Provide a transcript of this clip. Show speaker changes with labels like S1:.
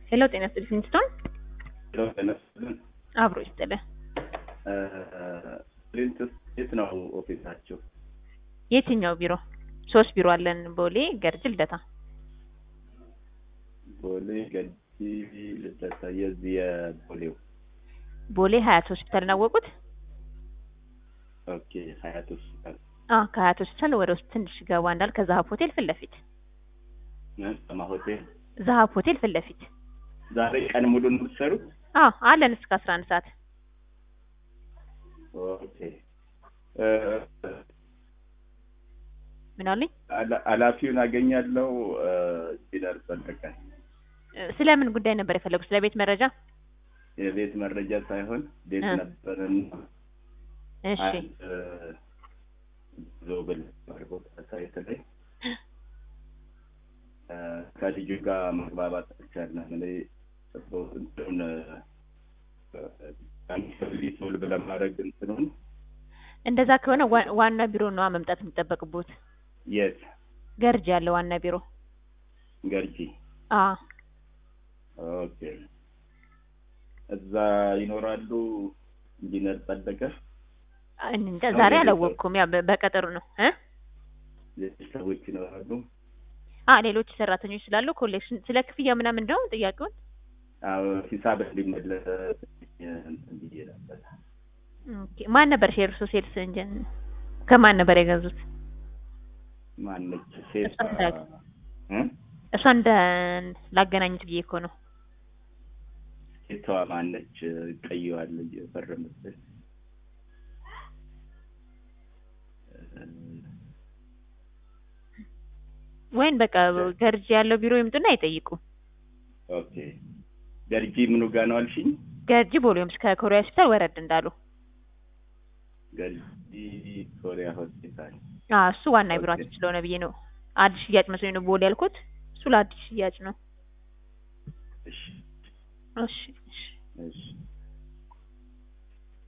S1: ሄሎ ጤና ይስጥልኝ ፍንጭቶን
S2: ሄሎ ጤና ይስጥልን።
S1: አብሮ ይስጥልህ።
S2: ፕሪንትስ የት ነው ኦፊሳችሁ?
S1: የትኛው ቢሮ? ሶስት ቢሮ አለን። ቦሌ፣ ገርጅ፣ ልደታ።
S2: ቦሌ፣ ገጂ፣ ልደታ። የዚህ የቦሌው
S1: ቦሌ ሀያት ሆስፒታል ናወቁት?
S2: ኦኬ፣ ሀያት ሆስፒታል
S1: አ ከሀያት ሆስፒታል ወደ ውስጥ ትንሽ ገባ እንዳል ከዛሀብ ሆቴል ፊት ለፊት
S2: ሰማ ሆቴል።
S1: ዛሀብ ሆቴል ፊት ለፊት
S2: ዛሬ ቀን ሙሉ ነው የምትሰሩት?
S1: አ አለን እስከ አስራ አንድ ሰዓት
S2: ኦኬ።
S1: ምን አሉኝ?
S2: ኃላ- ኃላፊውን አገኛለሁ ሲደርስ በለቀ
S1: ስለምን ጉዳይ ነበር የፈለጉት? ስለ ቤት መረጃ?
S2: የቤት መረጃ ሳይሆን ቤት
S1: እ።
S2: ነበርን
S1: እሺ
S2: አንድ ዞብል ቦታ ሳይት ላይ እ፣ ከልጁ ጋር መግባባት አልቻልንም። እኔ እንትኑን ሶልቭ ለማድረግ እንትኑን
S1: እንደዛ ከሆነ ዋ- ዋና ቢሮ ነዋ መምጣት የሚጠበቅቦት።
S2: የት
S1: ገርጅ ያለ ዋና ቢሮ።
S2: ገርጂ
S1: አ
S2: ኦኬ እዛ ይኖራሉ ኢንጂነር ጸደቀ
S1: እንጃ ዛሬ አላወቅኩም። ያ በ- በቀጠሮ ነው እ
S2: ሌሎች ሰዎች ይኖራሉ
S1: አ ሌሎች ሰራተኞች ስላሉ ኮሌክሽን ስለ ክፍያ ምናምን እንደው ጥያቄውን
S2: አዎ ሂሳብ እንዲመለስ እንትን ብዬ ነበር
S1: ኦኬ። ማን ነበር ሼርሱ ሴልስ እንጀን ከማን ነበር የገዙት?
S2: ማነች ሴት
S1: እሷ እንዳት-
S2: እ?
S1: እሷ እንደ ላገናኙት ብዬ እኮ ነው።
S2: ሴቷ ማነች ቀይዋል የፈረመበት
S1: ወይን በቃ ገርጂ ያለው ቢሮ ይምጡና አይጠይቁ።
S2: ኦኬ ገርጂ ምኑ ጋ ነው አልሽኝ
S1: ገርጂ ቦሌምስ ከኮሪያ ሆስፒታል ወረድ እንዳሉ
S2: ገርጂ ኮሪያ ሆስፒታል
S1: አ እሱ ዋና
S2: ኦኬ።
S1: ቢሮአችን ስለሆነ ብዬ ነው። አዲስ ሽያጭ መስሎኝ ነው ቦሌ ያልኩት። እሱ ለአዲስ ሽያጭ ነው።
S2: እሺ
S1: እሺ እሺ
S2: እሺ